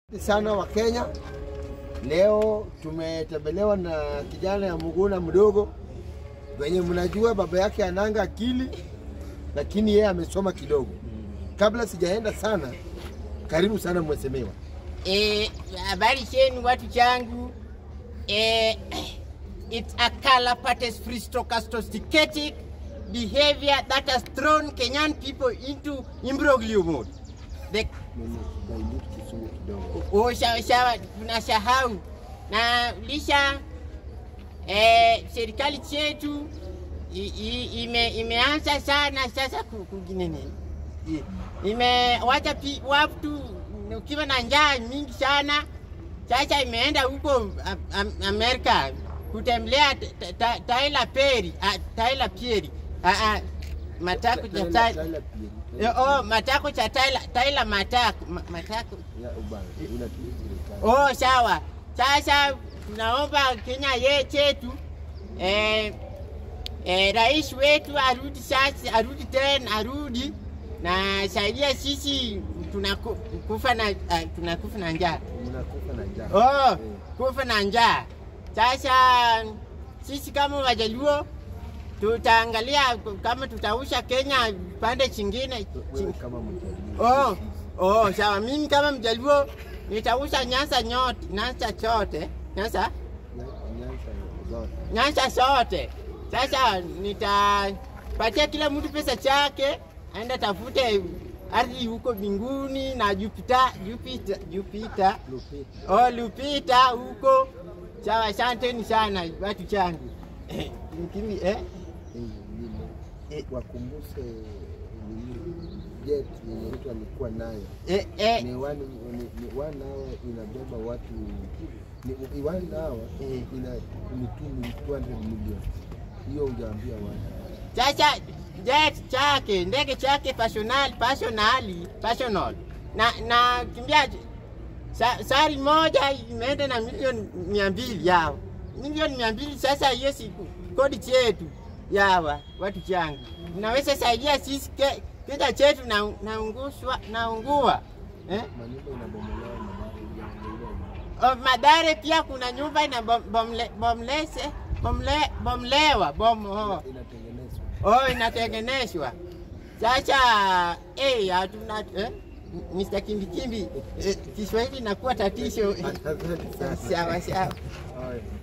sana wa Kenya. Leo tumetembelewa na kijana ya Muguna mdogo, wenye mnajua baba yake ananga akili, lakini yeye amesoma kidogo. Kabla sijaenda sana, karibu sana mheshimiwa. Eh, habari chenu watu changu. Eh, it's a color parties sophisticated behavior that has thrown Kenyan people into imbroglio mode. The oh, sawa sawa, tunasahau na lisha eh, serikali chetu i- i- ime, imeanza sana sasa ku- kuginene I- imewacha pi- watu ukiwa na njaa mingi sana sasa imeenda huko Am- Am- Amerika kutembelea Ta- Ta- Ta- Tyler Perry, ah, Tyler Perry. Ah, ah, matako cha Tyler. Eh, Oh, matako cha Tyler, Tyler matako, ma- matako. Oh, sawa. Sasa tunaomba Kenya ye chetu eh, eh, rais wetu arudi sasa, arudi tena, arudi na saidia sisi tunakufa na uh, tunakufa na njaa. Mnakufa na njaa. Oh, Eh. kufa na njaa. Sasa sisi kama Wajaluo tutaangalia kama tutausha Kenya pande chingine. Wewe kama mjaluo. Oh, oh, sawa. Mimi kama Mjaluo nitausha Nyanza nyote, Nyanza chote, Nyanza Nyanza zote. Nyanza zote. Sasa nitapatia kila mtu pesa chake, aenda tafute ardhi huko mbinguni na Jupiter, Jupiter, Jupiter. Lupita. Oh, Lupita huko. Sawa, asanteni sana watu changu. Eh, Mkimi, eh? Eh, vile. Wakumbushe nini, jet yenye mtu alikuwa nayo Eh, eh, ni one, ni, ni one hour inabeba watu ni, ni one hour Eh. ina ni 200 million. Hiyo hujaambia watu. sasa jet chake ndege chake personal personali personal na na kimbia sa, sari moja imeenda na milioni mia mbili yao milioni mia mbili sasa hiyo si kodi chetu yawa watu changu naweza saidia sisi ke, kija chetu na naunguswa naungua eh? Manyumba inabomolewa madhara hujaongelea. Oh, Madare pia kuna nyumba ina bom, bomle, bomlese bomle, bomlewa bom, oh. Inatengenezwa. Oh, inatengenezwa sasa. Eh, hatuna eh? Mr. Kimbikimbi eh, Kiswahili inakuwa tatizo. Asante sana. Sawa sawa. Haya.